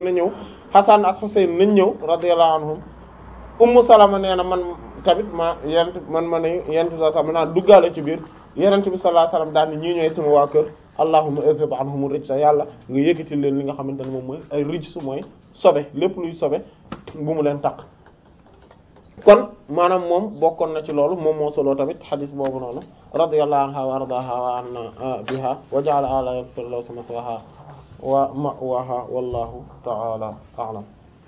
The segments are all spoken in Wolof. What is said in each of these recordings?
na ñëw Hasan ak Husayn nañ ñëw radiyallahu anhum Ummu Salama nee na man tamit ma yenent man ma ne yenent bi sallallahu alayhi wasallam naa duggaale ci biir yenent bi sallallahu alayhi wasallam daal ni ñii ñooy sama waa kër allahumma izhib anhum rijsa yàlla nga yëkkati leen li nga xamante ne moom mooy ay rijs mooy sobe lépp luy sobe bu mu leen taq kon maanaam moom bokkoon na ci loolu moom moo solo tamit xadis boobu noonu radiyallahu anha wa ardaha wa anna biha wa ja'ala ala firdaws maswaha wa ma'waha wallahu ta'ala a'lam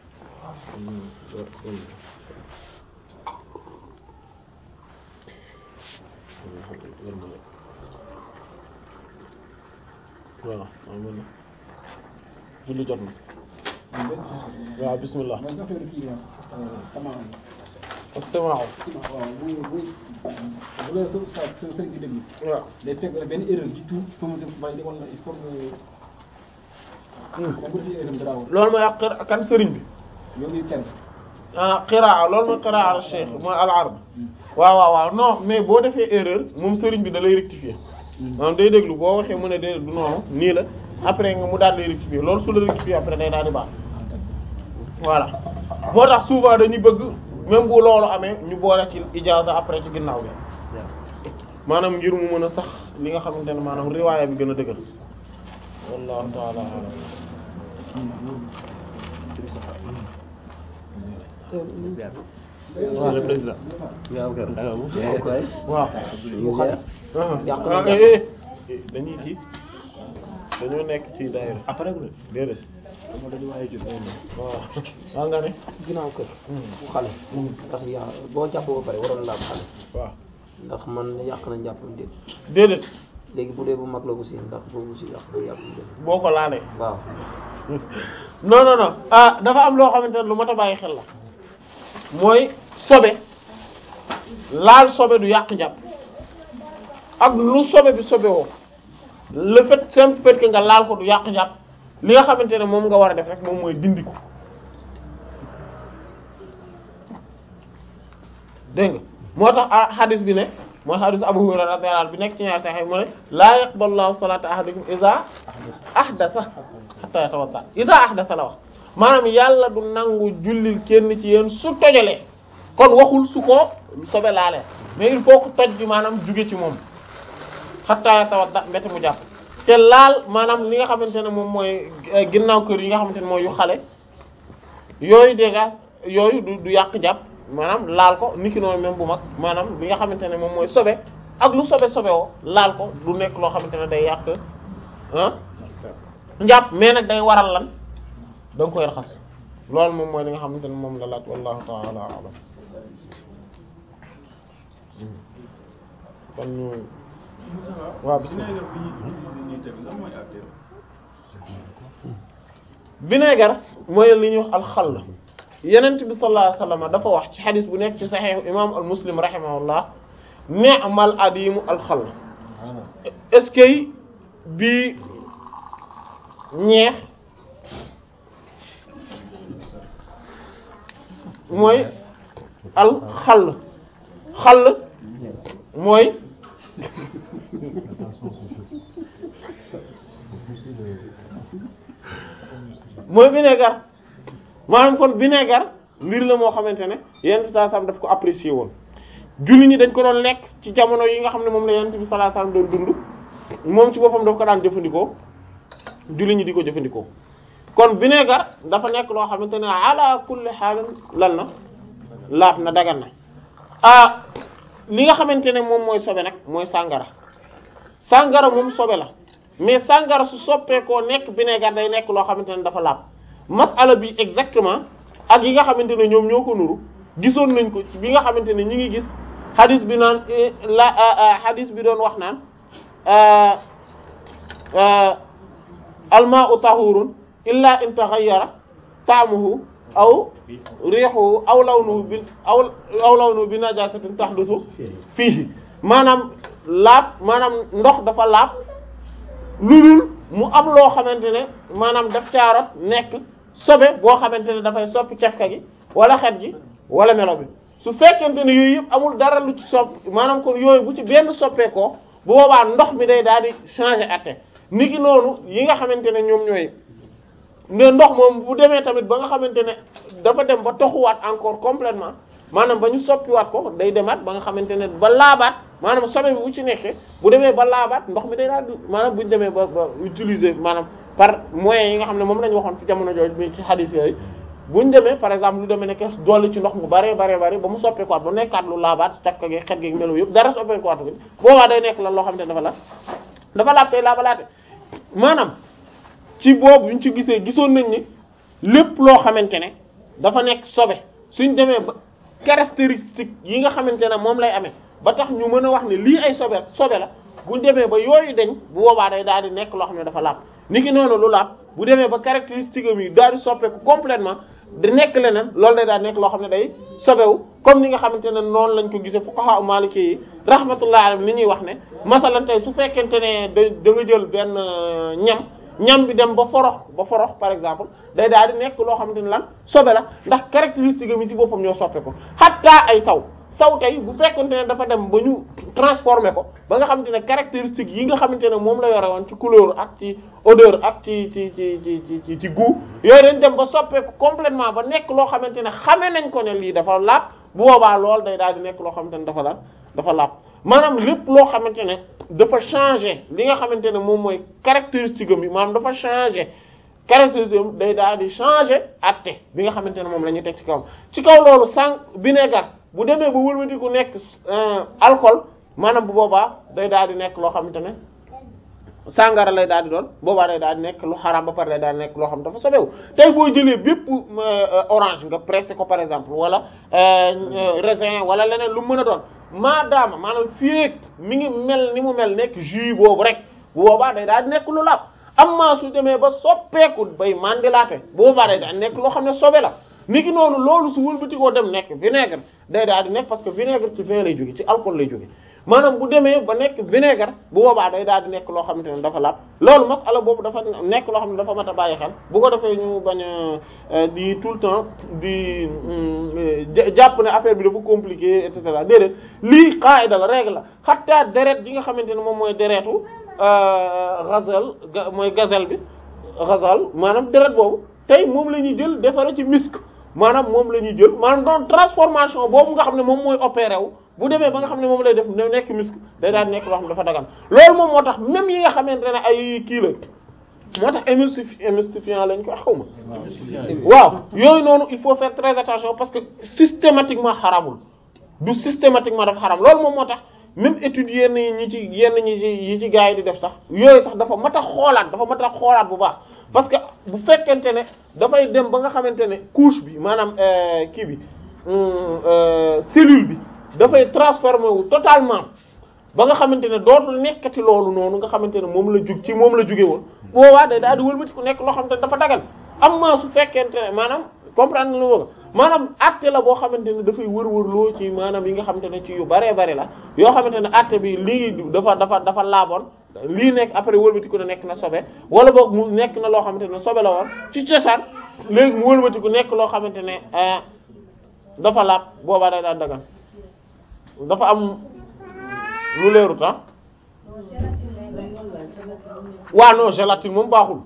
voilà amin julli jot na waaw bismillah mooy affaire kii sama astama'u waaw bu bu bu la sa sa sa sëriñ di déglu waaw day fekk benn erreur ci tout faut mu def bàyyi wala il faut que même bu defee erreur dara loolu mooy ak xira kan sëriñ bi yow ngi kenn ah qiraa loolu mooy qiraa al cheikh mooy al arab waaw waaw waaw non mais boo defee erreur moom sëriñ bi da lay rectifier maanaam day déglu boo waxee mu ne déedéet du noonu nii la après nga mu daal lay rectifier loolu su la rectifier après day daal di baax voilà moo tax souvent dañuy bëgg même bu loolu amee ñu boole ci ijaaza après ci ginnaaw bi maanaam ngir mu mën a sax li nga xamante ne maanaam riwaaya bi gën a dëgër wallahu ta'ala a'lam Monsieur le Président. waaw mu xale yàq na ah jàpp. eh eh dañuy kii dañoo nekk ci daayira Après bu déedéet dama dañu waaye jot waaw waa nga ne ginnaaw kër mu xale ndax yaa boo jàpp ba pare waroon laab xale waaw ndax man yàq na njàppam déet déedéet léegi bu dee bu mag la bu si ndax boobu si yàq na njàppam déet boo ko laalee waaw non non non ah dafa am loo xamante ne lu mat a bàyyi xel la mooy sobe laal sobe du yàq njàpp ak lu sobe bi sobe woo le fait simple fait que nga laal ko du yàq njàpp li nga xamante ne moom nga war a def rek moom mooy dindi ko dégg nga moo tax ah hadis bi ne mooy hadis Abu Hurayra radiyallahu anhu bi nekk ci ñaar saxee mu ne laa yaqbalu Allahu salata ahadikum iza ahdatha hatta yatawadda iza ahdatha la wax maanaam yàlla du nangu jullil kenn ci yéen su tojalee kon waxul su ko sobe laalee mais il faut que toj bi maanaam juge ci moom hatta yatawadda mbete mu jàpp te laal maanaam li nga xamante ne moom mooy eh, ginnaaw kër yi nga xamante ne mooy yu xale yooyu déjà yooyu du du yàq jàpp maanaam laal ko niki noonu même bu mag maanaam li nga xamante ne moom mooy sobe ak lu sobe sobe woo laal ko du nekk loo xamante ne day yàq ah njàpp mais nag day waral lan da nga koy raxas loolu moom mooy li nga xamante ne moom la laaj wallahu ta'ala a'lam kon ñu waaw bismillah vinaigre mooy li ñuy wax alxall yenent bi sallallahu alayhi wasallam dafa wax ci xadis bu nekk ci saxiix imam al muslim rahimahullah ni'mal adimu alxall est-ce que bi ñeex mooy alxall xall mooy mooy vinaigre maanaam kon vinaigre mbir la moo xamante ne yenn saa sam daf ko apprécier woon julli ñi dañ ko doon lekk ci jamono yi nga xam ne moom la yonent bi sallallahu alayhi wasallam doon dund moom ci boppam daf ko daan jëfandikoo julli ñi di ko jëfandikoo kon vinaigre dafa nekk loo xamante ne ala kulli xaalin lan na laab na dagan na ah li nga xamante ne moom mooy sobe nag mooy sàngara sàngara moom sobe la mais sàngara su soppeekoo nekk vinaigre day nekk loo xamante ne dafa laab masala bi exactement ak yi nga xamante ne ñoom ñoo ko nuru gisoon nañ ko ci bi nga xamante ne ñi ngi gis hadith bi naan eh, la ah, ah, hadith bi doon wax naan ah, ah, almaa'u tahurun illa in taghayyara ta'muhu aw rihuhu aw lawnuhu bi aw aw lawnuhu bi najasatin tahdusu fiihi maanaam laab maanaam ndox dafa laab lu dul mu am loo xamante ne maanaam daf caarot nekk sobe boo xamante ne dafay soppi cafka gi wala xet gi wala melo bi su fekkente ne yooyu yëpp amul dara lu ci sopp maanaam kon yooyu bu ci benn soppeekoo bu boobaa ndox mi day daal di changer atte niki noonu yi nga xamante ne ñoom ñooy mais ndox moom bu demee tamit ba nga xamante ne dafa dem ba toxuwaat encore complètement maanaam ba ñu soppiwaat ko day demaat ba nga xamante ne ba laabaat maanaam sobe bi bu ci nekkee bu demee ba laabaat ndox mi day daal di maanaam bu ñu demee ba ba utiliser maanaam par moyens yi nga xam ne moom la ñu waxoon ci jamono jooju bi ci hadith yooyu bu ñu demee par exemple lu demee nekk dolli ci ndox mu bare bare bare ba mu soppeekuwaat ba nekkaat lu laabaat cafka gi xet gi melo yëpp dara soppeekuwaat bi boobaa day nekk la loo xamante ne dafa la dafa laab tey laabalaate maanaam ci boobu ñu ci gisee gisoon nañ ni lépp loo xamante ne dafa nekk sobe suñ demee ba caractéristique yi nga xamante ne moom lay amee ba tax ñu mën a wax ne lii ay sobe sobe la buñ demee ba yooyu deñ bu boobaa day daal di nekk loo xam ne dafa laab ni ki noonu lu laab bu demee ba caractéristique am yi daal di soppeeku complètement di nekk leneen loolu day daal di nekk loo xam ne day sobewu comme ni nga xamante ne noonu lañ ko gisee fuqaha maliki yi rahmatullahi alayhim li ñuy wax ne masalan tey su fekkente ne da da nga jël benn ñam ñam bi dem ba forox ba forox par exemple day daal di nekk loo xamante ne lan sobe la ndax caractéristique am yi ci boppam ñoo soppe ko xattaa ay saw saw tey bu fekkonte ne dafa dem ba ñu transformé ko ba nga xamante ne caractéristique yi nga xamante ne moom la yore woon ci couleur ak ci odeur ak ci ci ci ci ci ci goût yooyu dañ dem ba soppeeku complètement ba nekk loo xamante ne xame nañ ko ne lii dafa laab bu boobaa lool day daal di nekk loo xamante ne dafa laab dafa laab maanaam lépp loo xamante ne dafa changer li nga xamante ne moom mooy caractéristique am bi maanaam dafa changer caractéristique am day daal di changer atte bi nga xamante ne moom la ñuy teg ci kaw ci kaw loolu sang vinaigre bu demee ba wëlbati ku nekk alcool maanaam bu boobaa day daal di nekk loo xamante ne sàngara lay daal di doon boobaa day daal di nekk lu xaraam ba pare day daal di nekk loo xam dafa sobewu tey boo jëlee bépp orange nga pressé ko par exemple wala raisin wala leneen lu mën a doon maadaama maanaam fii mi ngi mel ni mu mel nekk jus boobu rek bu boobaa day daal di nekk lu laab amma su demee ba soppeeku bay mandilaate bu boobaa day daal di nekk loo xam ne sobe la niki noonu loolu su wëlbati koo dem nekk vinaigre day daal di nekk parce que vinaigre ci vin lay jóge ci alcool lay jóge maanaam bu demee ba nekk vinaigre bu boobaa day daal di nekk loo xamante ne dafa laab loolu masala boobu dafa nekk loo xam ne dafa mat a bàyyi xel bu ko defee ñu bañ a di tout le temps di jàpp ne affaire bi dafa compliqué et cetera déedéet lii qaida la règle la xatta deret ji nga xamante ne moom mooy deretu gazelle mooy gazelle bi gazelle maanaam deret boobu tey moom la ñuy jël defare ci misk maanaam moom la ñuy jël maanaam doon transformation boobu nga xam ne moom mooy opéré wu bu demee ba nga xam ne moom lay def nekk misk day daal nekk loo xam ne dafa dagan loolu moom moo tax même yi nga xamante ne ay kii la moo tax émulsif émulsifiant lañ ko xaw ma waaw yooyu noonu il faut faire très attention parce que systématiquement xaramul du systématiquement dafa xaram loolu moom moo tax même étude yenn ñi ci yenn ñi ci yi ci gars yi di def sax yooyu sax dafa mat a xoolaat dafa mat a xoolaat bu baax parce que bu fekkente ne dafay dem ba nga xamante ne couche bi maanaam kii bi cellule bi dafay transformé wu totalement ba nga xamante ne dootul nekkati loolu noonu nga xamante ne moom la jug ci moom la juge woon boobaa day daal di wëlbati ku nekk loo xamante ne dafa dagal am maa su fekkente ne maanaam comprendre nga lu ma maanaam acte la boo xamante ne dafay wër-wër loo ci maanaam yi nga xamante ne ci yu baree bari la yoo xamante ne acte bi lii dafa dafa dafa laaboon lii nekk après wëlbati ku nekk na sobe wala boog mu nekk na loo xamante ne sobe la woon ci cosaan léegi mu wëlbati ku nekk loo xamante ne dafa laab boobaa day daal dagan dafa am lu leerut ah waa non gélatine moom baaxul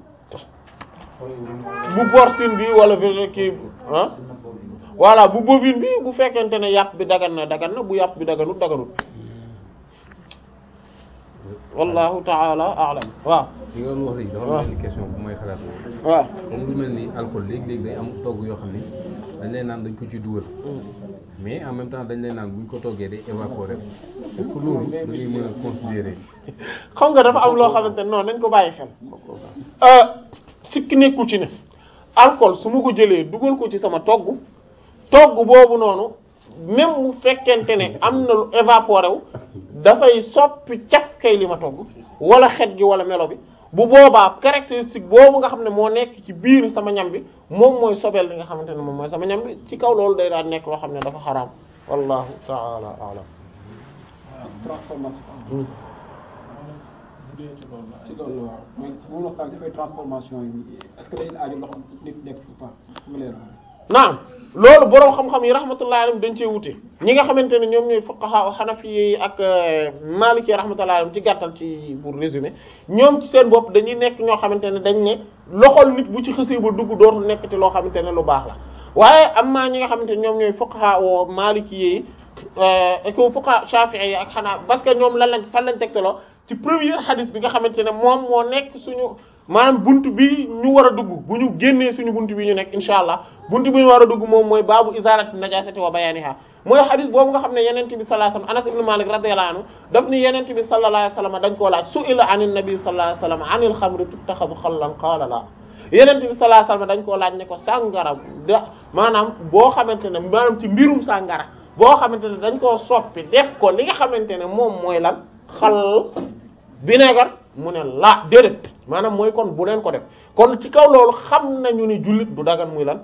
bu porcine bi wala végé kii ah voilà bu bovine bi bu fekkente ne yàpp bi dagan na dagan na bu yàpp bi daganut daganut wallahu taala a'lam waaw li nga doon wax léegi dafa am benn question bu may xalaat waaw comme lu mel ni alcool léegi-léegi day am togg yoo xam ni dañ lay naan dañ ko ci dugal mais en même temps dañ lay naan buñ ko toggee day évaporer est-ce que loolu da ngay mën a considérer xam nga dafa am loo xamante ne non nañ ko bàyyi xel sikki nekkul ci ne alcool su ma ko jëlee dugal ko ci sama togg togg boobu noonu même bu fekkente ne am na lu évaporé wu dafay soppi caf kay li ma togg wala xet gi wala melo bi bu boobaa caractéristique boobu nga xam ne moo nekk ci biir sama ñam bi moom mooy sobeel li nga xamante ne moom mooy sama ñam bi ci kaw loolu day daal nekk loo xam ne dafa xaraam wallahu ta'ala a'lam transformation bu dee ci loolu la ci loolu la waaw mais moom la sànq dafay transformation yi est-ce que day aajo loxo nit nekk ou pas nga leer naam loolu boroom xam-xam yi rahmatullahi alayhim dañ cee wute ñi nga xamante ne ñoom ñooy fuqaha hanafi yi ak maliki rahmatullahi alayhim ci gàttal ci pour résumer ñoom ci seen bopp dañuy nekk ñoo xamante ne dañ ne loxol nit bu ci xësee ba dugg dootul nekk te loo xamante ne lu baax la waaye am na ñi nga xamante ne ñoom ñooy fuqaha o maliki yi et que fuqaha shafi'i yi ak xanaa parce que ñoom lan lañ fan lañ tegtaloo ci premier hadith bi nga xamante ne moom moo nekk suñu maanaam buntu bi ñu war a dugg bu ñu génnee suñu buntu bi ñu nekk insha allah buntu bi ñu war a dugg moom mooy baabu izarati najasati wa bayaniha mooy hadith boobu nga xam ne yenente bi sallallahu alayhi wasallam Anas ibn Malik radiyallahu anhu daf ni yenente bi sallallahu alayhi wasallam dañ koo laaj su'ila anin nabi sallallahu alayhi wasallam anil xamri tuttaxadu xallan qaala la yenente bi sallallahu alayhi wasallam dañ koo laaj ne ko sàngara da maanaam boo xamante ne maanaam ci mbirum sàngara boo xamante ne dañ koo soppi def ko li nga xamante ne moom mooy lan xal vinaigre mu ne la déedéet maanaam mooy kon bu leen ko def kon ci kaw loolu xam nañu ni jullit du dagan muy lan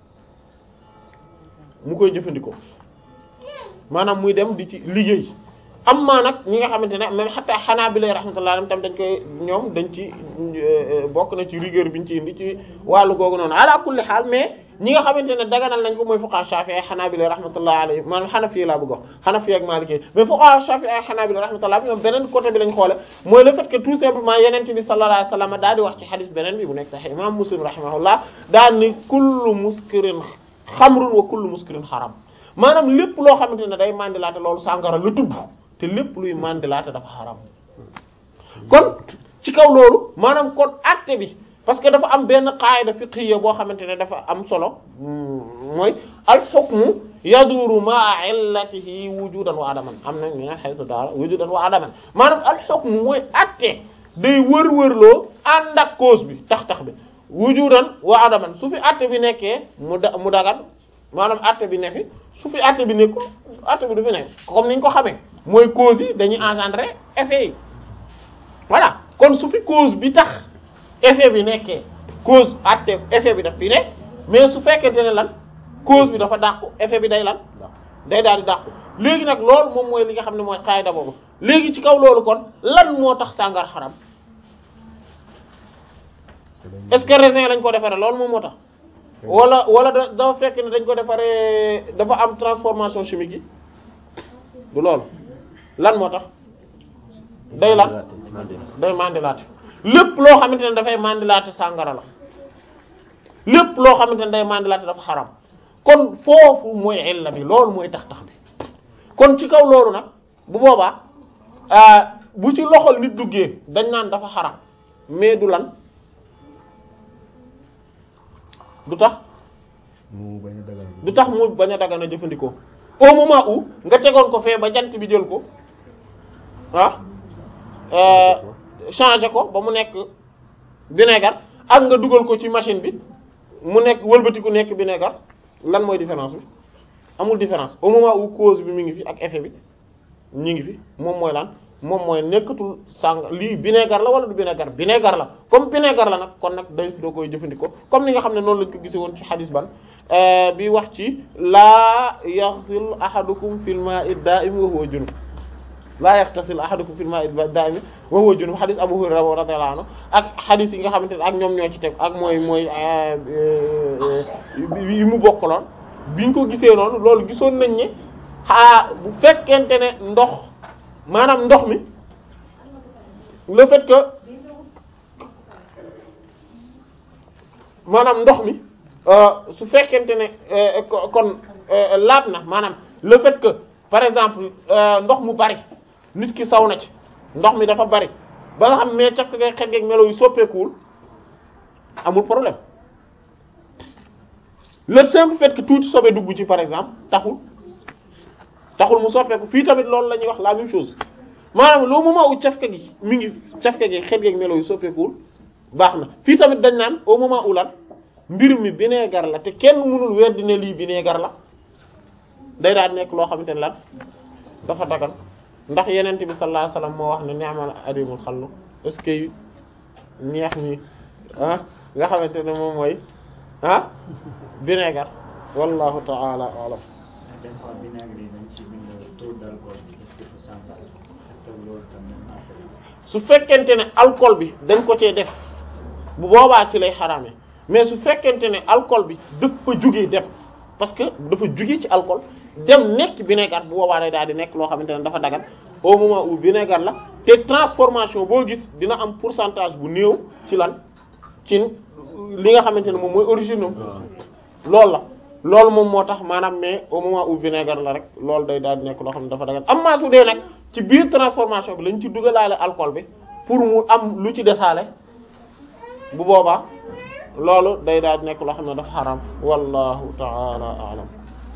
mu koy jëfandikoo maanaam muy dem di ci liggéey am maa nag ñi nga xamante ne même xataa xanaa bi lay rahmatullah tam dañ koy ñoom dañ ci bokk na ci rigueur bi ñu ci indi ci wàllu googu noonu ala kulli xaal mais ñi nga xamante ne daganal nañ ko mooy fuqaha shafi'i xanaa bi lay rahmatullah alayhi maanaam xanafi laa bëgg wax xanafi ak maliki mais fuqaha shafi'i ak xanaa bi lay rahmatullah ñoom beneen côté bi lañ xoole mooy le fait que tout simplement yenente bi sallallahu alayhi wasallam daal di wax ci xadis beneen bi bu nekk sax imam muslim rahimahullah daal ni kullu muskirin xamrun wa kullu muskirin xaram maanaam lépp loo xamante ne day mandilaate loolu sàngara la tudd te lépp luy mandilaate dafa xaram kon ci kaw loolu maanaam kon acte bi parce que dafa am benn qaida fiqhiyya boo xamante ne dafa am solo mooy al hukmu yaduru ma'a illatihi wujudan wa adaman am na ñu ne haythu daara wujudan wa adaman maanaam al hukmu mooy acte day wër-wërloo ànd ak cause bi tax-tax bi wujudan wa adaman su fi acte bi nekkee mu da mu dagan maanaam acte bi ne fi su fi acte bi nekkul acte bi du fi nekk comme niñ ko xamee mooy cause yi dañuy engendrer effet yi voilà kon su fi cause bi tax effet bi nekkee cause acte effet bi daf fi ne mais su fekkente ne lan cause bi dafa dàqu effet bi day lan day daal di dàqu léegi nag loolu moom mooy li nga xam ne mooy xaayda boobu léegi ci kaw loolu kon lan moo tax sàngar xaram est-ce que raisin lañ ko defaree loolu moom moo tax wala wala da dafa fekk ne dañ ko defaree dafa am transformation chimique yi du loolu lan moo tax day lan day mandilaate lépp loo xamante ne dafay mandilaate sàngara la lépp loo xamante ne day mandilaate dafa xaram kon foofu mooy illa bi loolu mooy tax tax bi kon ci kaw loolu nag bu boobaa bu ci loxol nit duggee dañ naan dafa xaram mais du lan du tax mu bañ a dagal du tax mu bañ a dagan a jëfandikoo au moment où nga tegoon ko fee ba jant bi jël ko ah changer ko ba mu nekk vinaigre ak nga dugal ko ci machine bi mu nekk wëlbatiku nekk vinaigre lan mooy différence bi amul différence au moment où cause bi mi ngi fi ak effet bi ñu ngi fi moom mooy lan moom mooy nekkatul sàng lii vinaigre la wala du vinaigre vinaigre la comme vinaigre la nag kon nag day doo koy jëfandikoo comme ni nga xam ne noonu lañ ko gise woon ci xadis ban bi wax ci laa yaxsil ahadukum fil ma'i da'im wa huwa junub laa yaxtasil ahadukum fil ma'i da'im wa huwa junub xadis Abu Hurayra radiyallahu anhu ak xadis yi nga xamante ne ak ñoom ñoo ci teg ak mooy mooy yi mu bokkaloon biñ ko gisee noonu loolu gisoon nañ ne xaa bu fekkente ne ndox maanaam ndox mi le fait que maanaam ndox mi su fekkente ne kon laab na maanaam le fait que par exemple ndox mu bari nit ki saw na ci ndox mi dafa bari ba nga xam mais caf ngay xet geeg melo yu soppeekuwul amul problème le simple fait que tuuti sobe dugg ci par exemple taxul taxul mu soppeeku fii tamit loolu la ñuy wax la même chose maanaam loo moment où cafka gi mi ngi cafka gi xet geeg melo yu soppeekuwul baax na fii tamit dañ naan au moment où lan mbir mi vinaigre la te kenn mënul weddi ne lii vinaigre la day daal nekk loo xamante ne lan dafa dagan ndax yenent bi sallallahu alayhi wasallam moo wax ne ni'mal adimul xallu est-ce que neex mi ah nga xamante ne moom mooy ah vinaigre wallahu ta'ala a'lam des fois vinaigre yi dañ ci bind taux d'alcool bi ci pourcentage est-ce que loolu tamit naa ko su fekkente ne alcool bi dañ ko cee def bu boobaa ci lay xaraame mais su fekkente ne alcool bi dafa jógee dem parce que dafa juge ci alcool dem nekk vinaigre bu boobaa day daal di nekk loo xamante ne dafa dagan au moment où vinaigre la te transformation boo gis dina am pourcentage bu néew ci lan ci li nga xamante ne moom mooy origine am loolu la loolu moom moo tax maanaam mais au moment où vinaigre la rek loolu day daal di nekk loo xam ne dafa dagan am maa su dee nag ci biir transformation bi lañ ci dugalaale alcool bi pour mu am lu ci desaale bu boobaa loolu day daal di nekk loo xam ne dafa xaram wallahu ta'ala a'lam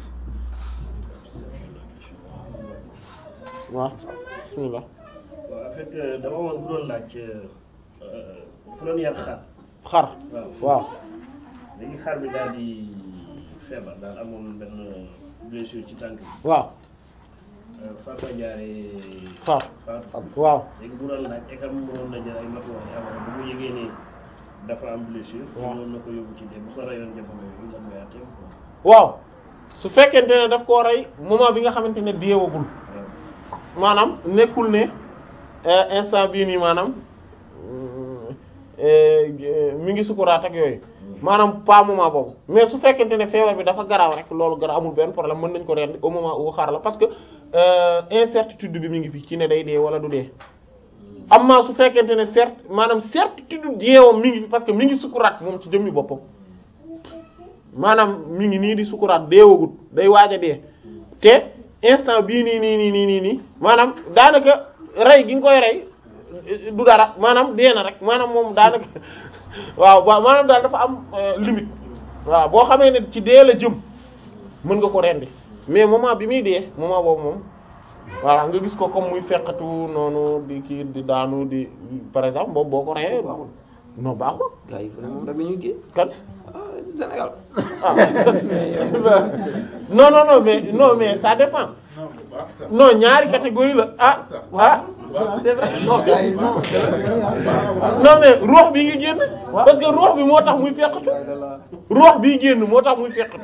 waaw bismillah waaw en fait euh, dama woon bu doon laaj fu doon yar xar xar waaw waaw léegi xar bi daal di feebar daal amoon benn blessure ci tànk bi waaw euh, far fa jaaree far far waaw léegi bu doon laaj ekam mënoon na jël ay matuwaay avant bu mu yëgee ni dafa am blessure waaw mënoon na ko yóbbu ci dee bu ko rayoon jamono yooyu lan mooy àtteem quoi waaw su fekkente ne daf koo rey moment bi nga xamante ne deewagul waaw maanaam nekkul ne euh, instant bii nii maanaam euh, mi ngi sukuraat ak yooyu maanaam pas moment boobu mais su fekkente ne feebar bi dafa garaaw rek loolu garaaw amul benn problème mën nañ ko rendi au moment où xaar la parce que euh, incertitude bi mi ngi fi ci ne day dee wala du dee amma su fekkente ne certes maanaam certitude deewam mi ngi fi parce que mi ngi sukuraat moom ci jëmmi boppam maanaam mi ngi nii di sukuraat deewagut day waaj a dee te instant bii nii nii nii nii nii nii maanaam daanaka rey gi nga koy rey du dara maanaam dee na rek maanaam moom daanaka waaw waaw maanaam daal dafa am euh, limite waaw boo xamee ne ci dee la jëm mën nga ko rendi mais moment bi muy dee moment boobu moom voilà nga gis ko comme muy fekkatu noonu di kii di daanu di par exemple boobu boo ko reyee baaxul non baaxul gars yi fu ne moom rek la ñuy génn kan ah Sénégal ah non non non mais non mais ça dépend non ñaari catégorie la ah ah c'est vrai non gars yi non c'est vrai non mais ruux bi ngi génn parce que ruux bi moo tax muy fekkatu ruux bi génn moo tax muy fekkatu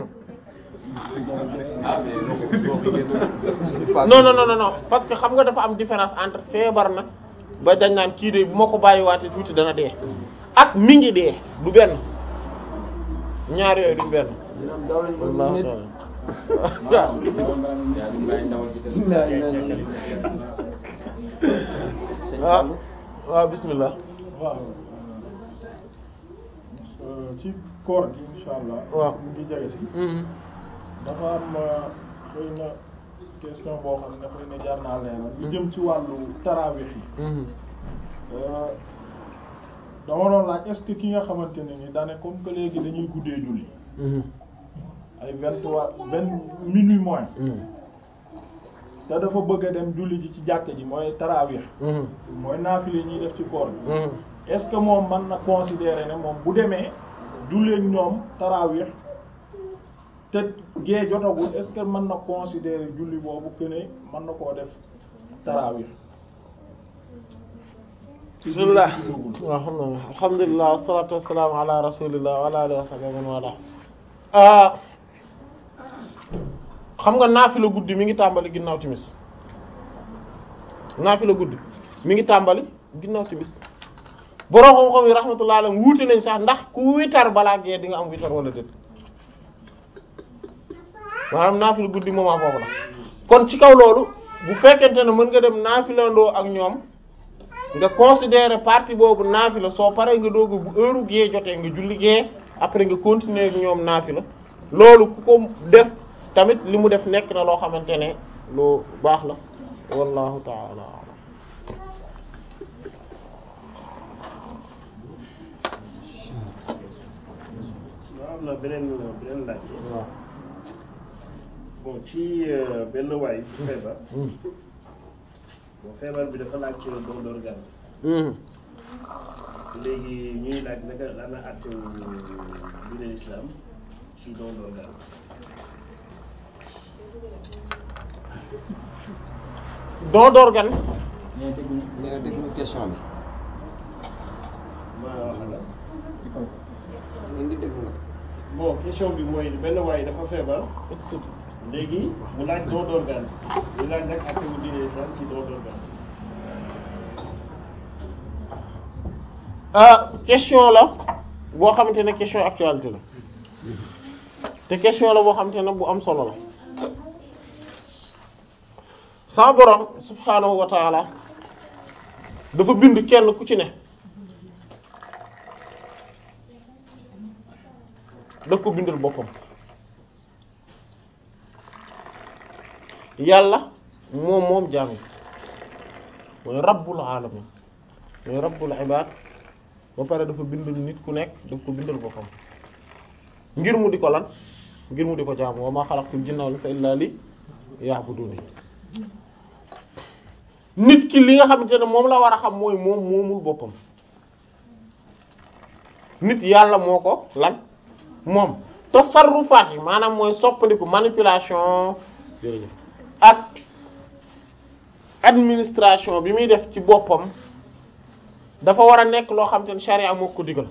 non non non non non parce que xam nga dafa am différence entre feebar na ba dañ naan kii de bu ma ko bàyyiwaatee tuuti dana dee ak mi ngi dee du benn ñaar yooyu duñ benn. dinaam daw lañ ko Allahu nit ta'ala. sëñ waaw Fallou waaw bismillah waaw ci koor gi insha allah waaw. mu ngi jege si Mhm. dafa am euh, xëy na question boo xam ne xëy na jar naa leeral lu jëm ci wàllu tarawih yi Mhm. Euh, dama doon laaj est-ce que ki nga xamante ne ni daane comme que léegi dañuy guddee julli Mhm. ay vingt trois vingt minuit moins Mhm. te dafa bëgg a dem julli ji ci jàkka ji mooy tarawih Mhm. mooy naafile ñuy def ci koor gi Mhm. est-ce que moom mën na considérer ne moom bu demee julleek ñoom tarawih te gee jotagul est-ce que mën na considérer julli boobu que ne mën na koo def tarawih bismillah waaw xam na alhamdulillah wassalatu wassalamu ala rasulillah wa ala alihi wa sahbihi man wala ah xam nga naafila guddi mi ngi tàmbali ginnaaw timis naafila guddi mi ngi tàmbali ginnaaw timis borom xam-xam yi rahmatullah alayhi wuute nañ sax ndax ku witar balaa gee di nga am witar wala déet maanaam naafila guddi moment boobu la kon ci kaw loolu bu fekkente ne mën nga dem naafilandoo ak ñoom nga considérer partie boobu naafila soo paree nga doog bu heure gee jotee nga julli gee après nga continuer ak ñoom naafila loolu ku ko def tamit li mu def nekk na loo xamante ne lu baax la wallahu ta'ala a'lam waaw am na beneen beneen laaj waaw bon ci euh, benn waay bu feebar bon feebar bi dafa laaj ci don d'organe Mhm. léegi ñuy laaj naka la na àttewu diine l'islam ci don d'organe don d'organe nee na déglu question bi ma wax la ñu ngi déglu nag bon question bi mooy benn waay dafa feebar léegi mu laaj don d'organe ñu laaj nag àttewu diine l'islam ci don d'organe ah question la boo xamante ne question actualité la te question la boo xam te ne bu am solo la sa borom subhaanahu wa taala dafa bind kenn ku ci ne daf ko bindal boppam yàlla moom moom jaam yi mooy rabbul alamin mooy rabbul ibad ba pare dafa bind nit ku nekk daf ko bindal boppam ngir mu di ko lan ngir mu di ko jaamu wa ma xalaqtul jinna wal insa illa li ya'buduni nit ki li nga xamante ne moom la war a xam mooy moom moomul boppam nit yàlla moo ko lan moom tasarrufaat yi maanaam mooy soppandiku manipulation ak administration bi muy def ci boppam dafa war a nekk loo xamante ne charia moo ko digal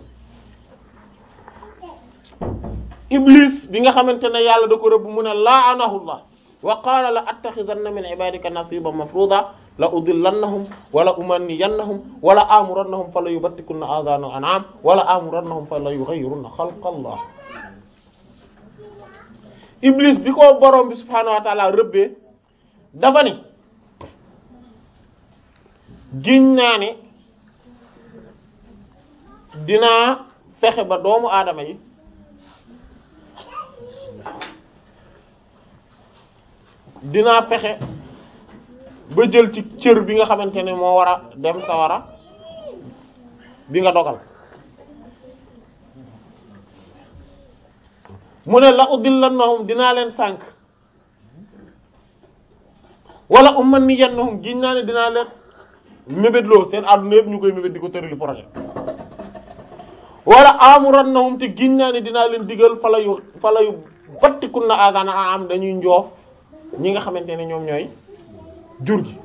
iblis bi nga xamante ne yàlla da ko rëbb mu ne la'anahullah wa qaala la attaxidanna min ibadika nasiban mafruda la udillannahum wala umanniyannahum wala amurannahum fala yubattikunna adana an'am wala amurannahum fala yughayyirunna xalqallah iblis bi ko borom bi subhaanahu wa ta'ala rëbbee dafa ne giñ naa ne dinaa fexe ba doomu aadama yi dinaa fexe ba jël ci cër bi nga xamante ne moo war a dem sawara bi nga dogal mu ne la udillannahum dinaa leen sànk wala umanniyannahum giñ naa ne dinaa leen mébétloo seen àdduna yëpp ñu koy mébét di ko tërali projet wala amurannahum te giñ naa ne dinaa leen digal fala yu fala yu battikun na agana am dañuy njoof ñi nga xamante ne ñoom ñooy jur gi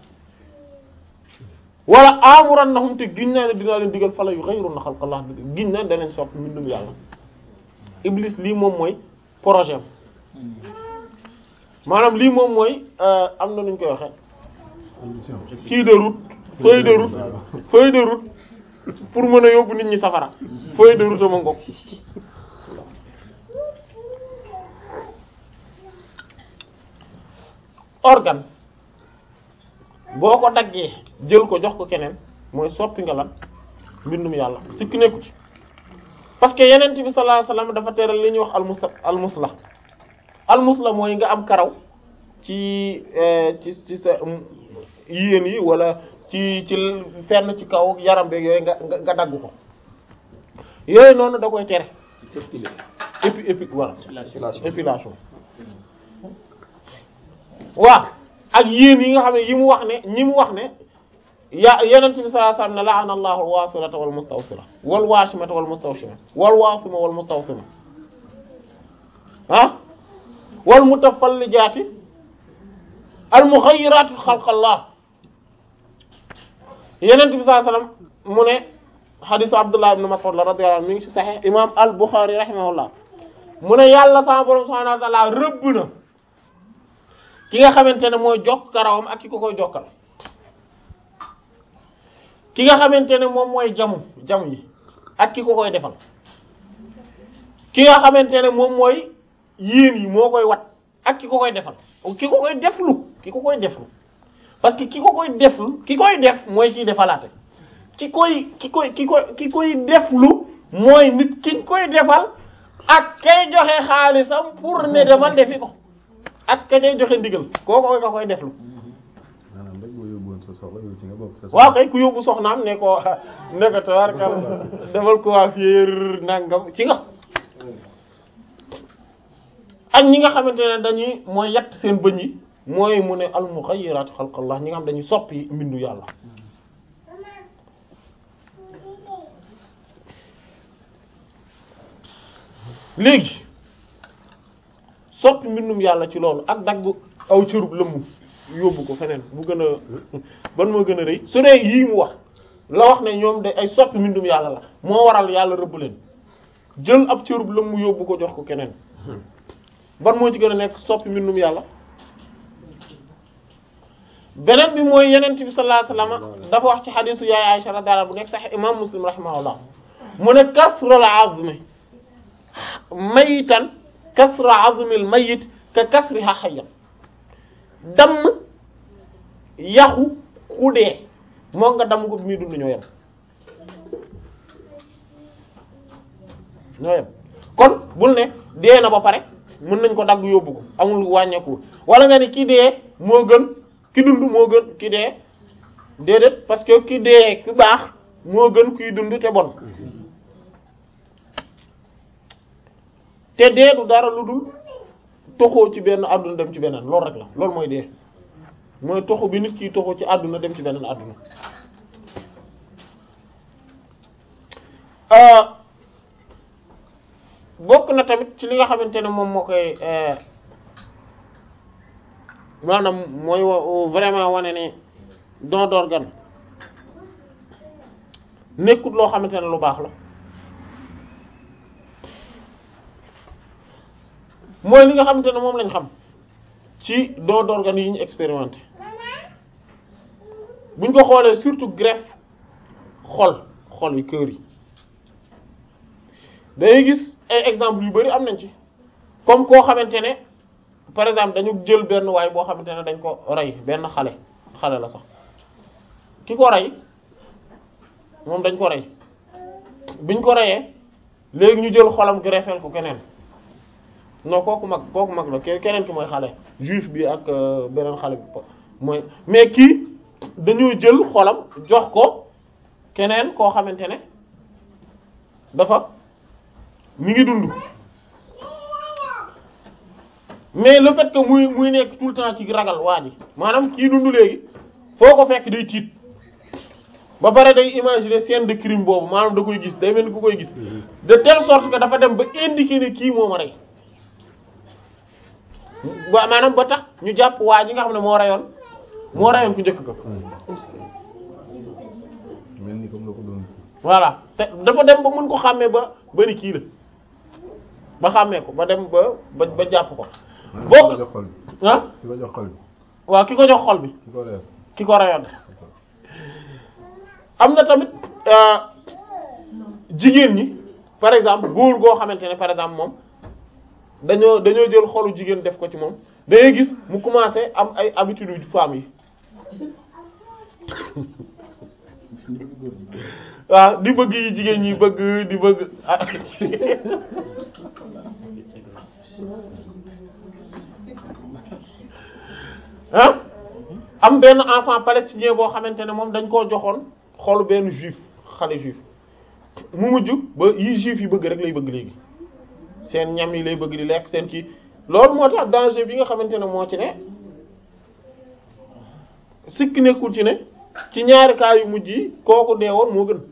wala amurannahum te giñ naa ne dinaa leen digal fala yu ghayrunna xalqallah giñ naa ne danañ sopp mbindum yàlla iblis lii moom mooy projet am maanaam lii moom mooy am na nuñ koy waxe kii de route feuille de route feuille de route pour mën a yóbbu nit ñi safara feuille de route ama ngok organe boo ko daggee jël ko jox ko keneen mooy soppi nga lan mbindum yàlla sikki nekku ci parce que yeneen bi sallallahu alayhi wasallam dafa teral li ñuy wax almusla almusla almusla mooy nga am karaw ci ci ci sa yéen yi wala ci ci fenn ci kaw yaram beeg yooyu nga nga dagg ko yooyu noonu da koy tere épi épi voilà épilation waaw ak yéen yi nga xam ne yi mu wax ne ñi mu wax ne ya yenent bi sallallahu alayhi wasallam ne la'ana Allahu al-wasilata wal mustawsila wal washimata wal mustawshima wal wasima wal mustawsima ah wal mutafallijati al mughayyirati khalqallah yenent bi sallallahu alayhi wasallam mu ne hadisu Abdullah ibn Mas'ud la radiyallahu anhu mi ngi ci sahih imam al-Bukhari rahimahullah mu ne yàlla sama borom subhanahu wa ta'ala rëbb na ki nga xamante ne mooy jokk karawam ak ki ko koy jokkal ki nga xamante ne moom mooy jamu jamu yi ak ki ko koy defal ki nga xamante ne moom mooy yéen yi moo koy wat ak ki ko koy defal ki ko koy deflu ki ko koy deflu parce que ki ko koy deflu ki koy def mooy kiy defalaate ki koy ki koy ki koy ki koy deflu mooy nit ki koy defal ak kay joxe xaalisam pour ne demal defi ko ak ka cay joxe ndigal koo koy ka koy deflu maanaam rek boo yóbbuwoon sa soxla yow ci nga bokk sa soxla. waaw kay ku yóbbu soxnaam ne ko ne ko tabarkal defal coiffure nangam ci nga ak ñi nga xamante ne dañuy mooy yett seen bëñ yi mooy mu ne al mughayyirati xalqallah ñi nga xam dañuy soppi mbindu yàlla léegi soppi mbindum yàlla ci loolu ak dagg aw cërub lëmm yóbbu ko feneen bu gën a ban moo gën a rëy su dee yii mu wax la wax ne ñoom de ay soppi mbindum yàlla la moo waral yàlla rëbb leen jël ab cërub lëmm yóbbu ko jox ko keneen ban moo ci gën a nekk soppi mbindum yàlla beneen bi mooy yenent bi sallallahu alayhi wasallam dafa wax ci xadisu yaay Aisha radhiyallahu bu nekk sax imam Muslim rahimahullah mu ne kasrul azmi maytan kasra azmil mayyit ka kasriha hayyan damm yaxu ku dee moo nga damm ko bi muy dund ñoo yem ñoo yem kon bul ne dee na ba pare mën nañ ko dagg yóbbu ko amul wàññeeku wala nga ni ki dee moo gën ki dund moo gën ki dee déedéet parce que ki dee ki baax moo gën kuy dund te bon te dee du dara lu dul toxoo ci benn àdduna dem ci beneen loolu rek la loolu mooy dee mooy toxu bi nit ki toxu ci àdduna dem ci beneen àdduna bokk na tamit ci li nga xamante ne moom moo koy maanaam mooy vraiment wane ne don d'organe nekkut loo xamante ne lu baax la mooy li nga xamante ne moom lañ xam ci don d'organe yi ñu expérimenté buñ ko xoolee surtout greffe xol xol yi cœur yi dañuy gis ay exemple yu bari am nañ ci comme koo xamante ne par exemple dañu jël benn waay boo xamante ne dañ ko rey benn xale xale la sax ki ko rey moom dañ ko rey biñ ko reyee léegi ñu jël xolam greffeel ko keneen non kooku mag kooku mag la keneen ki mooy xale juif bi ak beneen xale bi mooy mais kii dañoo jël xolam jox ko keneen koo xamante ne dafa mi ngi dund mais le fait que muy muy nekk tout le temps ci ragal waa ji maanaam kii dund léegi foo ko fekk day tiit ba pare day imaginer scène de crime boobu maanaam da koy gis day mel ni ku koy gis de telle sorte que dafa dem ba indiquer ne kii moo ma rey ba maanaam ba tax ñu jàpp waa ji nga xam ne moo reyoon moo reyoon ku njëkk ko mel ni comme la ko doon voilà te dafa dem ba mën ko xàmmee ba bari kii la ba xàmmee ko ba dem ba ba ba jàpp ko boo jox xol bi ah ki ko jox xol bi waaw ki ko jox xol bi ki ko reer ki ko reyoon am na tamit jigéen ñi par exemple góor goo xamante ne par exemple moom dañoo dañoo jël xolu jigéen def ko ci moom dangay gis mu commencé am ay habitudes yu femmes yi waaw di bëgg yi jigéen ñi bëgg di bëgg ah am benn enfant palestinien boo xamante ne moom dañ koo joxoon xolu benn juif xale juif mu mujj ba yi juif yi bëgg rek lay bëgg léegi seen ñam yi lay bëgg di lekk seen kii loolu moo tax danger bi nga xamante ne moo ci ne sikk nekkul ci ne ci ñaari cas yu mujj yi kooku dee woon moo gën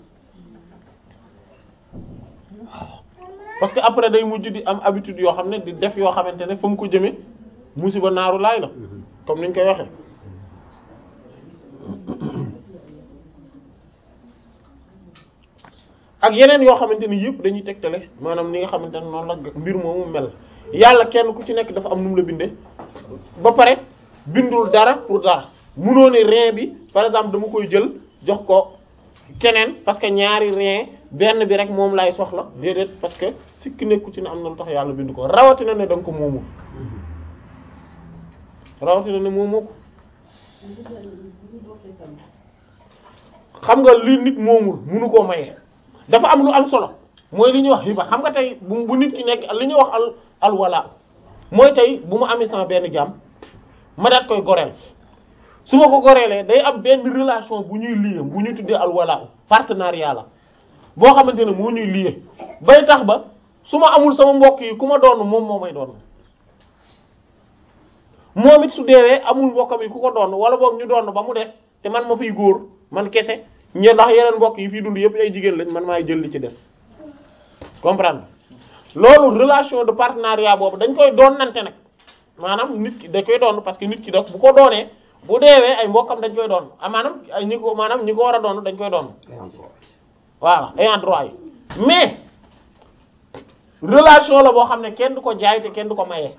parce que après day mujj di am habitude yoo xam ne di def yoo xamante ne fa mu ko jëme musiba naaru laay la comme niñ koy waxee ak yeneen yoo xamante ni yëpp dañuy tegtale maanaam ni nga xamante ne noonu la mbir moomu mel yàlla kenn ku ci nekk dafa am nu mu la bindee ba pare bindul dara pour dara munoo ne rein bi par exemple dama koy jël jox ko keneen parce que ñaari rein benn bi rek moom lay soxla déedéet parce que sikk nekku ci ne am na lu tax yàlla bind ko rawatina ne da nga ko moomu rawatina ne moomoo ko xam nga li nit moomul munu koo maye dafa am lu am solo mooy li ñuy wax hiba xam nga tey bu bu nit ki nekk li ñuy wax al alwala mooy tey bu ma amee sama benn jaam ma daat koy goreel su ma ko goreelee day am benn relation bu ñuy lié bu ñu tuddee alwala partenariat la boo xamante ne moo ñuy lié bay tax ba su ma amul sama mbokk yi ku ma doon moom moo may doon moom it su deewee amul mbokkam yi ku ko doon wala boog ñu doon ba mu des te man ma fiy góor man kese ñe ndax yeneen mbokk yi fii dund yëpp ay jigéen lañ man maay jël li ci des comprendre loolu relation de partenariat boobu dañ koy doon nante nag maanaam nit ki da koy doon parce que nit ki daf bu ko doonee bu deewee ay mbokkam dañ koy doon ah maanaam ay ñi ko maanaam ñi ko war a doon dañ koy doon voilà ayant droit yi mais relation la boo xam ne kenn du ko jaay te kenn du ko maye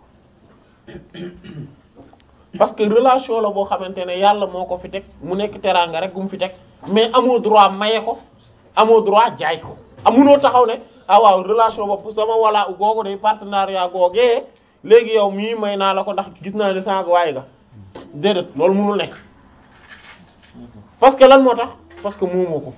parce que relation la boo xamante ne yàlla moo ko fi teg mu nekk teraanga rek gu mu fi teg mais amoo droit maye ko amoo droit jaay ko amunoo taxaw ne ah waaw relation bopp sama wala googu day partenariat googee léegi yow mii may naa la ko ndax gis naa ne sànq waaye ga déedéet loolu mënul nekk parce que lan moo tax parce que moomoo ko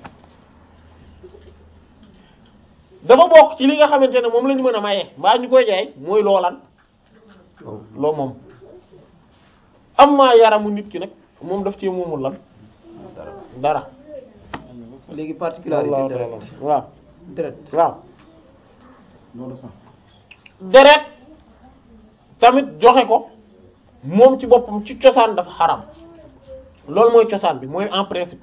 dafa bokk ci li nga xamante ne moom la ñu mën a maye mbaa ñu koy jaay mooy loolan loo moom am maa yaramu nit ki nag moom daf ci moomul lan dara léegi particularité Wallahu deret ta'ala. waaw deret waaw loolu sax deret tamit joxe ko moom ci boppam ci cosaan dafa xaram loolu mooy cosaan bi mooy en principe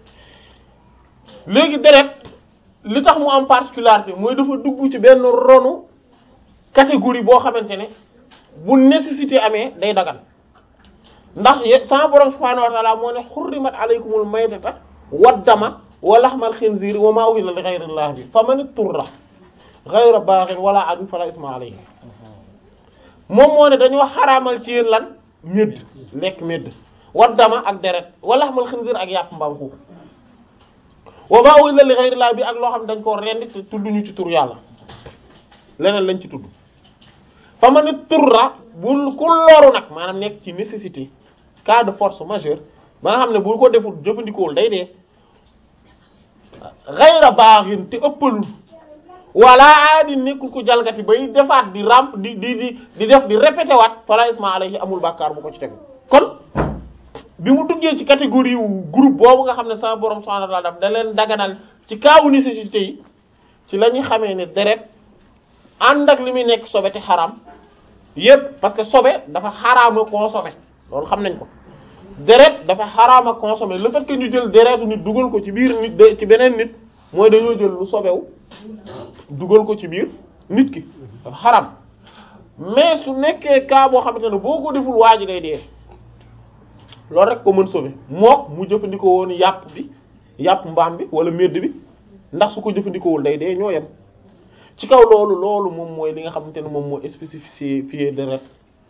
léegi deret li tax mu am particularité mooy dafa dugg ci benn ronu catégorie boo xamante ne bu nécessité amee day dagan ndax ye- sama borom subhaanahu wa ta'ala moo ne xurrimat alaykumul maytata waddama wa lahmal xinziir wa maa uhilla li ghayrillah bi faman itturra ghayra baghin wala adin fala isma alayhi moom moo ne dañoo xaraamal ci yéen lan médd lekk médd waddama ak deret wa lahmal xinziir ak yàpp mbaam xuux wa maa uhilla li ghayrillah bi ak loo xam ne dañ koo rendi te tudduñu ci tur yàlla leneen lañ ci tudd fa ma ne turra bul ku loru nag maanaam nekk ci nécessité cas de force majeure ba nga xam ne bu ko deful jëfandikoowul day dee xayra baaxin te ëppalul wala aadi nekkul ko jalgati bay defaat di ramp di di di di def di répété waat fala isma alayhi amul bàkkaar bu ko ci tegu kon bi mu duggee ci catégorie wu groupe boobu nga xam ne sama borom subhanahu wa ta'ala daf da leen daganal ci kaawu nécessité yi ci la ñuy xamee ne deret ànd ak li muy nekk sobe te xaraam yépp parce que sobe dafa xaraama consommer loolu xam nañ ko deret dafa xaraama consommer le fait que ñu jël deretu nit dugal ko ci biir nit de ci beneen nit mooy dañoo jël lu sobewu dugal ko ci biir nit ki dafa xaraam mais su nekkee cas boo xamante ne boo ko deful waa ji day dee loolu rek ko mën sauver mook mu jëfandikoo woon yàpp bi yàpp mbaam bi wala medd bi ndax su ko jëfandikoowul day dee ñoo yem ci kaw loolu loolu moom mooy li nga xamante ne moom mooy spécifié deret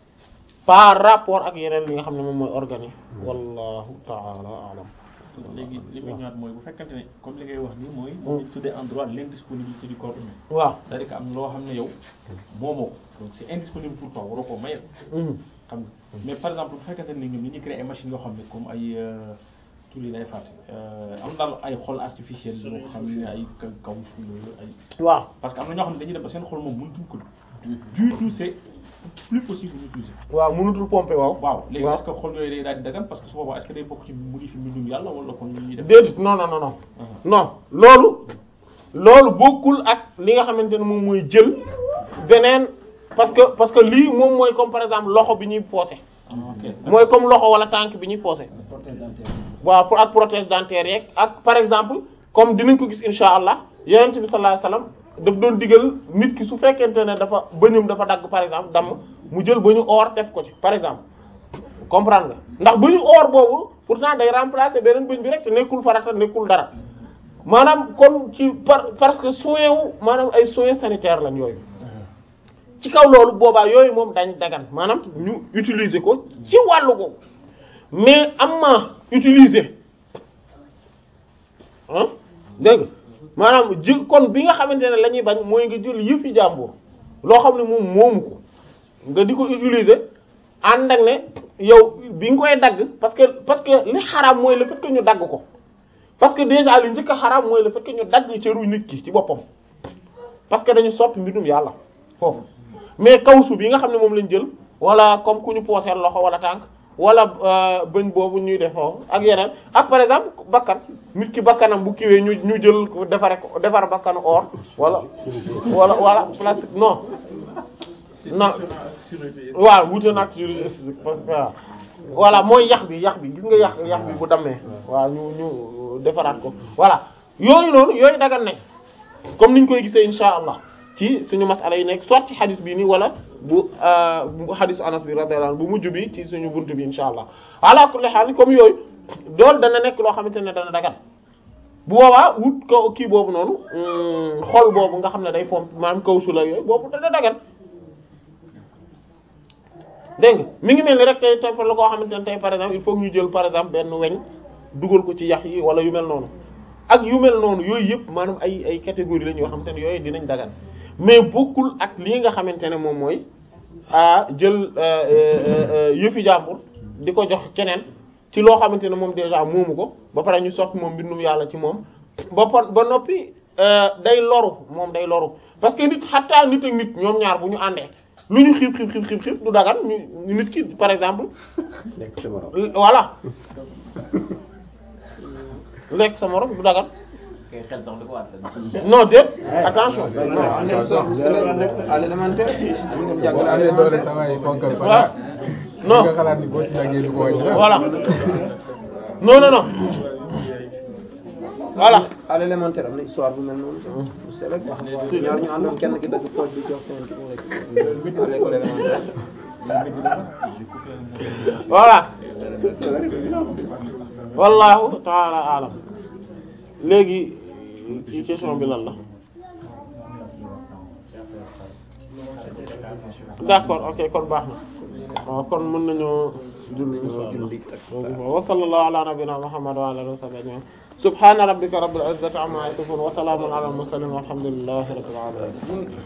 par rapport ak yeneen li nga xam ne moom mooy organes yi wallahu taala alam léegi li muy ñëwaat mooy bu fekkante ne comme li ngay wax nii mooy ñu tuddee en droit l'indisponibilité du corps humain waaw c'est-à-dire que am na loo xam ne yow moomoo ko donc c'est indisponible pour toi waroo koo mayal xam nga mais par exemple bu fekkante ne ñoom ni ñuy créer ay machines yoo xam ne comme ay tur yi lay fàtte am daal ay xol artificiel yoo xam ne ay kaw fu yooyu ay waaw parce que am na ñoo xam ne dañuy dem ba seen xol moom mënutuñ ko du tout c'est plus possible d'utiliser waaw mënutul pomper waaw waaw léegi waaw est-ce que xol yooyu day daal di dagan parce que su boobaa est-ce que day bokk ci modifier mbindum yàlla wala kon ñuy def déedéet non non non non non loolu loolu bokkul ak li nga xamante ne moom mooy jël beneen parce que parce que lii moom mooy comme par exemple loxo bi ñuy poosé Ah, ok mooy comme loxo wala tànk bi ñuy poosé waaw pour ak prothèse dentaire yeeg ak par exemple comme dinañ ko gis insha allah yonent bi sallallahu alayhi wasallam daf doon digal nit ki su fekkente ne dafa bëñum dafa dagg par exemple damm mu jël bëñu or def ko ci par exemple comprendre nga ndax bëñu or boobu pourtant day remplacer beneen bëñ bi rek te nekkul farata nekkul dara maanaam comme ci par parce que soin wu maanaam ay soins sanitaires lañ yooyu ci kaw loolu boobaa yooyu moom dañ dagan maanaam ñu utiliser ko ci wàllu ko mais am ma utiliser ah dégg nga maanaam jë kon bi nga xamante ne la ñuy bañ mooy nga jël yëfi jàmbur loo xam ne moom moomu ko nga di ko utiliser ànd ak ne yow bi nga koy dagg parce que parce que li xaraam mooy le fait que ñu dagg ko parce que déjà li njëkk a xaraam mooy le fait que ñu dagg cëru nit ki ci boppam parce que dañu soppi mbindum yàlla foofu mais kawsu bi nga xam ne moom lañ jël wala comme ku ñu pooseel loxo wala tànk wala bëñ boobu ñuy def foofu ak yeneen ak par exemple bakkan nit ki bakkanam bu kiwee ñu ñu jël ko defare ko defar bakkanu or wala wala wala plastique non non waaw wute nag chirurgie parce que waaw voilà mooy yax bi yax bi gis nga yax yax bi bu dammee waaw ñu ñu defaraat ko voilà yooyu noonu yooyu dagan nañ comme niñ koy gisee insha allah ci suñu masala yi nekk soit ci xadis bi nii wala bu bu xadisu anas bi radiyallahu anhu bu mujj bi ci suñu buntu bi insha allah ala kulli haal comme yooyu dool dana nekk loo xamante ne dana dagan bu boobaa wut ko kii boobu noonu xol boobu nga xam ne day fomp maanaam kaw su la yooyu boobu dana dagan dégg nga mi ngi mel ni rek tey tey la koo xamante ne tey par exemple il faut que ñu jël par exemple benn weñ dugal ko ci yax yi wala yu mel noonu ak yu mel noonu yooyu yëpp maanaam ay ay catégorie lañ yoo xamante ne yooyu dinañ dagan mais bokkul ak lii nga xamante ne moom mooy a jël yëfi jàmbur di ko jox keneen ci loo xamante ne moom déjà moomu ko ba pare ñu sotti moom mbindum yàlla ci moom ba pa- ba noppi day loru moom day loru parce que nit xattaa nit ak nit ñoom ñaar bu ñu àndee lu ñu xiif xiif xiif xiif xiif du dagan ñu nit ki par exemple nekk sa morom. voilà lekk sa morom du dagan kay xel sax du ko àttan. non déet attention non am na so à l'élémentaire am na jàngale à amee doole l'élémentaire sa waay ponkal fa waaw non nga xalaat ni boo ci daggee du ko wàññi dara. voilà non non non voilà à l'élémentaire am na histoire bu mel noonu bu selek ñaar ñu àndoon kenn ki dëgg poche bi jox keneen ki mu lekk à l'école élémentaire voilà wallahu taala alam léegi ci question bi lan la d'accord ok kon baax na waaw kon mën nañoo julli inshallah wa sallallahu ala nabiyyina muhammad wa ala alihi wa sahbihi ajma'in subhana rabbika rabbil izzati amma yasifun wa salamun ala al mursalin walhamdulillahi rabbil alamin